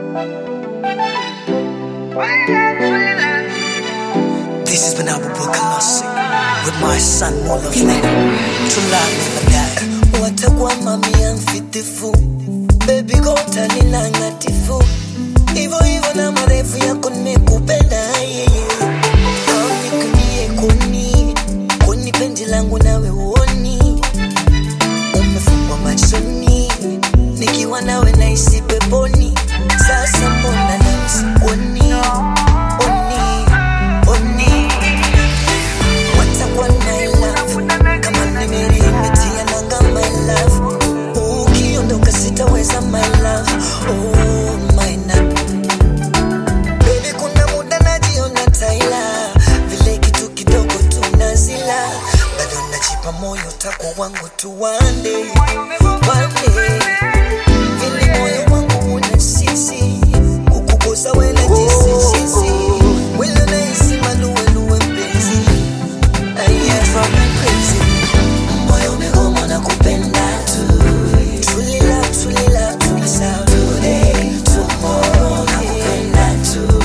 This has been Abu Classic with my son Molafle. To love never die. watakuwa mamia mfitifu bebi gota nina ngatifu hivyo hivyo na marefu yako nimekupenda yeye aunikunie kuni kuni penzi langu nawe uoni umefungwa machoni nikiwa nawe naisi peponi sasa mbona namsikoni oni oni watakuwa na love kama nimerimetia nanga my love ukiondoka sitaweza my love oh my love Baby, kuna muda najiona taila vile kitu kidogo tunazila bado najipa moyo tako wangu tu wande wande vile moyo wangu una sisi kukukosa wena jisijisi wile nahisi maluweluwe mpenzi Aya, drive me crazy. moyo umegoma na kupenda tu tulila tulila tulisa today tomorrow na kupenda tu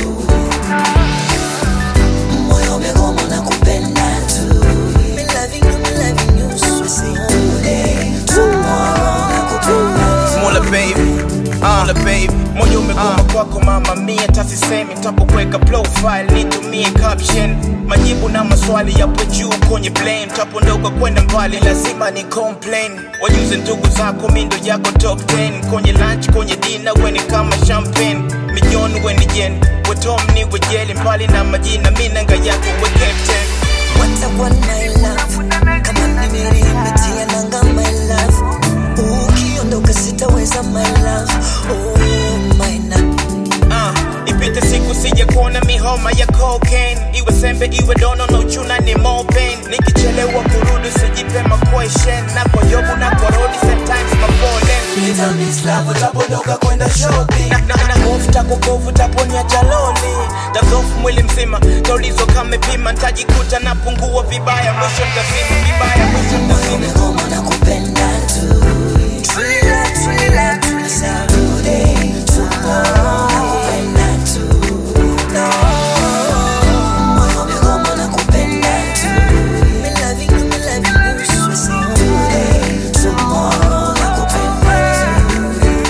moyo umegoma na kupenda tu Me loving you, me loving you, so say today tomorrow na kupenda tu Mola baby, Mola baby, moyo umegoma kwako mama mia, tasisemi tapokuweka profile nitumie caption, majibu na maswali yapo juu kwenye plane, tapondoka kwenda mbali lazima ni complain, wajuze ndugu zako mindo yako top 10 kwenye lunch kwenye dinner weni kama champagne, milioni weni jen, wetom ni wejeli mbali na majina minanga yako we captain watakuwa na love kama nimerimetia nanga my love ukiondoka sitaweza my love oh my love uh, ipite siku sije kuona mihoma ya cocaine iwe sembe iwe dono na uchuna ni more pain nikichelewa kurudi sijipe ma question na kwa yobu na kwa rodi sometimes ma fallen utapondoka kwenda shopping na, na, na hofu takukovu taponia jaloni tazofu mwili mzima taulizo kamepima ntajikuta napungua vibaya mwisho ntazima vibaya mwisho ntazima umegoma na kupenda tu tulila tulila tulisa today tomorrow na kupenda tu no moyo umegoma na kupenda tu me loving you me loving you so say today tomorrow na kupenda tu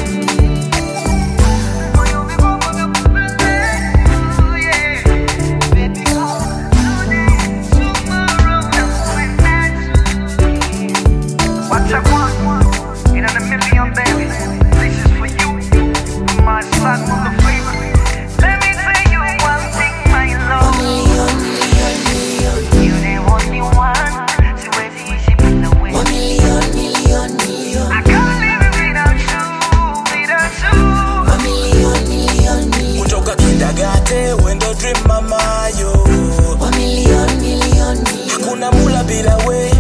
What's up, one? In a million baby. This is for you, my son, mother flavor. Let me tell you one thing, my love. million million million You the only one. Siwezi ishi bila wewe. one million million million I can't live without you, without you. one million million million kutoka kindagate wendo dream mamayo one million million million hakuna mula bila we